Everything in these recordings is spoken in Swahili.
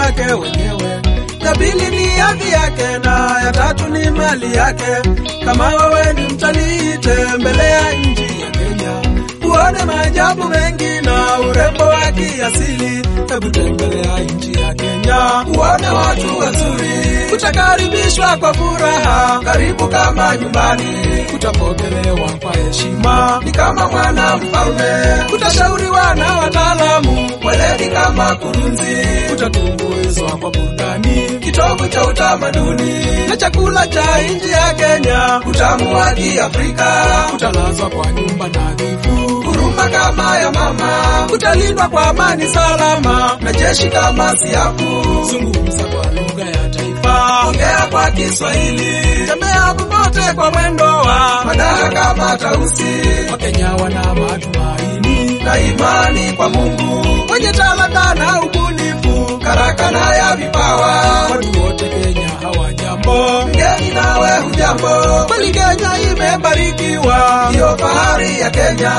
yake wenyewe. Ya pili ni hadhi yake na ya tatu ni mali yake. Kama wewe ni mtalii, tembelea nchi ya Kenya uone maajabu mengi na urembo wa kiasili. Hebu tembelea nchi ya Kenya uone watu wazuri, utakaribishwa kwa furaha, karibu kama nyumbani, utapokelewa kwa heshima, ni kama mwana mfalme, utashauriwa na wataalamu weledi kama kurunzi, utatumbuizwa kwa burudani, kitovu cha utamaduni na chakula cha nchi ya Kenya, utamu wa Kiafrika, utalazwa kwa nyumba nadhifu huruma kama ya mama, utalindwa kwa amani salama na jeshi kama siafu. Zungumza kwa lugha ya taifa, ongea kwa Kiswahili, tembea popote kwa mwendo wa madaha kama tausi. Wakenya wana matumaini na imani kwa Mungu, wenye talanta na ubunifu, karakana ya vipawa. Watu wote Kenya hawajambo, mgeni nawe hujambo, kweli Kenya imebarikiwa, ndiyo fahari ya Kenya.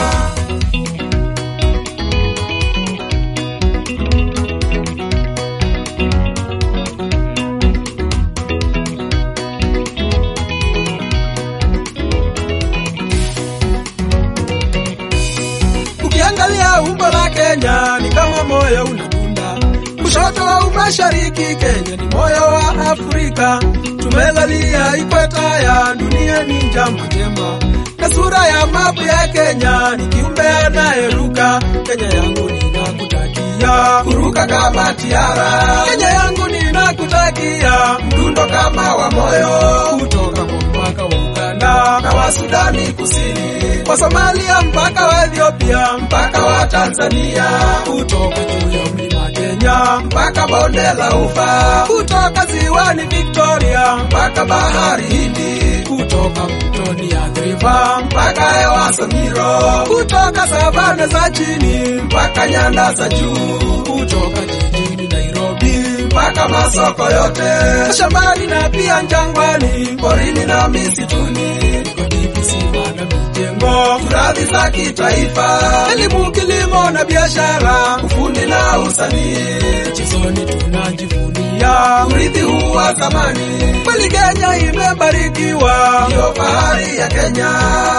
Ukiangalia umbo la Kenya ni kama moyo unadunda, kushoto au mashariki, Kenya ni moyo wa Afrika. Tumelalia ikweta ya dunia, ni jambo jema, na sura ya mapu ya Kenya ni kiumbe anayeruka. Kenya yangu ninakutakia kuruka kama tiara, Kenya yangu ninakutakia mdundo kama wa moyo, kutoka kwa mpaka wa Uganda na wa Sudani Kusini, kwa Somalia mpaka wa Ethiopia mpaka wa Tanzania, kutoka juu ya mlima Kenya mpaka bonde la Ufa, kutoka ziwani Victoria mpaka bahari Hindi, kutoka mtoni Athi River mpaka hewa Samiro, kutoka savana za chini mpaka nyanda za juu, kutoka jijini Nairobi mpaka masoko yote, shambani na pia jangwani, porini na misituni, migodi, visima na mijengo, turathi za kitaifa, elimu, kilimo na biashara, ufundi na usanii, michezoni tunajivunia urithi huu wa zamani. Kweli Kenya imebarikiwa, ndiyo fahari ya Kenya.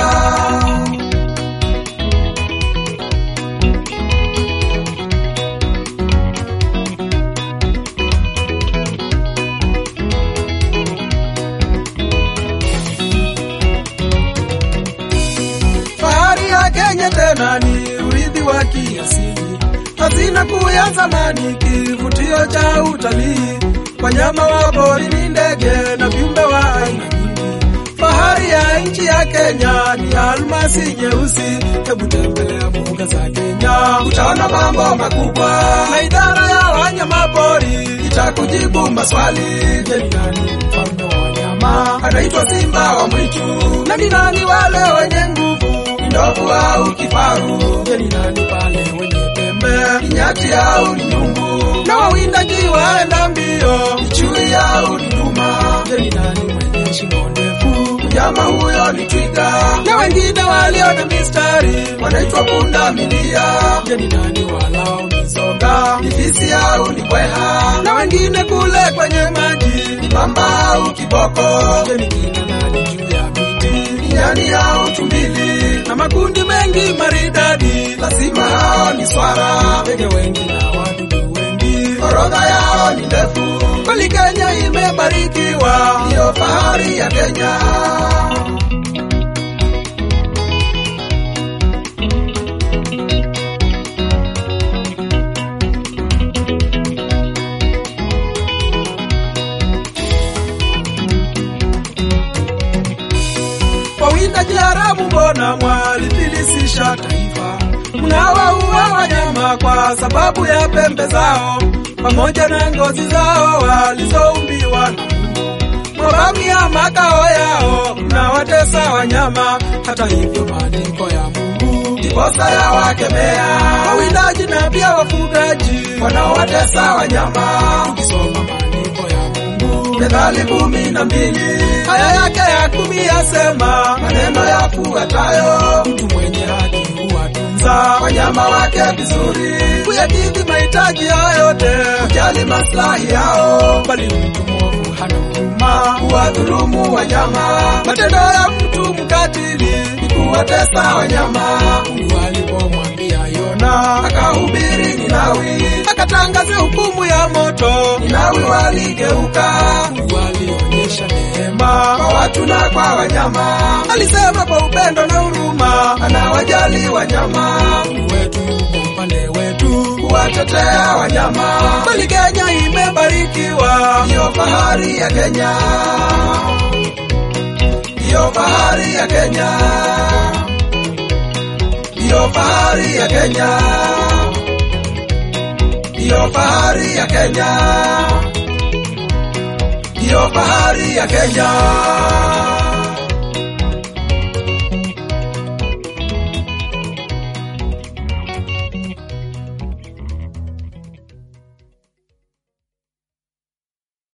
Fahari ya Kenya tena ni urithi wa kiasili, hazina kuu ya zamani, kivutio cha utalii, wanyama wa porini, ndege na viumbe wa aina nyingi. Fahari ya nchi ya Kenya ni almasi nyeusi. Hebu tembelea mbuga za Kenya, utaona mambo makubwa, na idara ya wanyama pori itakujibu maswali. Je, ni nani mfalme wa wanyama? Anaitwa simba wa mwitu. Na ni nani wale wenye nguvu? Ni ndovu au kifaru? Je, ni nani pale wenye pembe? Ni nyati au ni nyumbu? Na wawindaji waenda mbio? Ni chui au ni duma? Je, ni nani mwenye shingo ndefu? Mnyama huyo ni twiga. Na wengine walio na mistari wanaitwa punda milia. Je, ni nani walao mizoga? Ni fisi au ni bweha? Na wengine kule kwenye maji ni mamba au kiboko? Je, ni kina nani juu ya miti? Ni nyani au tumbili? Na makundi mengi maridadi, lazima hao ni swara. Ndege wengi na wadudu wengi, orodha yao ni ndefu. Kweli Kenya imebarikiwa, ndiyo fahari ya Kenya. Wawindaji haramu, mbona mwalifilisisha taifa? Mnawaua wanyama kwa sababu ya pembe zao pamoja na ngozi zao walizoumbiwa na Mungu. Mwavamia makao yao, mnawatesa wanyama. Hata hivyo maandiko ya Mungu ndiposa ya wakemea wawindaji na pia wafugaji wanaowatesa wanyama. Tukisoma maandiko ya Mungu Methali kumi na mbili Aya yake ya kumi yasema maneno yafuatayo, mtu mwenye haki huwatunza wanyama wake vizuri, kuyakidhi mahitaji yao yote, kujali maslahi yao, bali mtu mwovu hana huruma, kuwadhulumu wanyama. Matendo ya mtu mkatili ni kuwatesa wanyama. Mungu alipomwambia Yona akahubiri Ninawi, akatangaza hukumu ya moto, Ninawi waligeuka. Mungu alionyesha neema kwa watu na kwa wanyama, alisema kwa upendo na huruma, anawajali wanyama. Mungu wetu yuko upande wetu, kuwatetea wanyama. Kweli Kenya imebarikiwa, ndiyo fahari ya Kenya, ndiyo fahari ya Kenya, ndiyo fahari ya Kenya, ndiyo fahari ya Kenya, ndiyo fahari ya Kenya.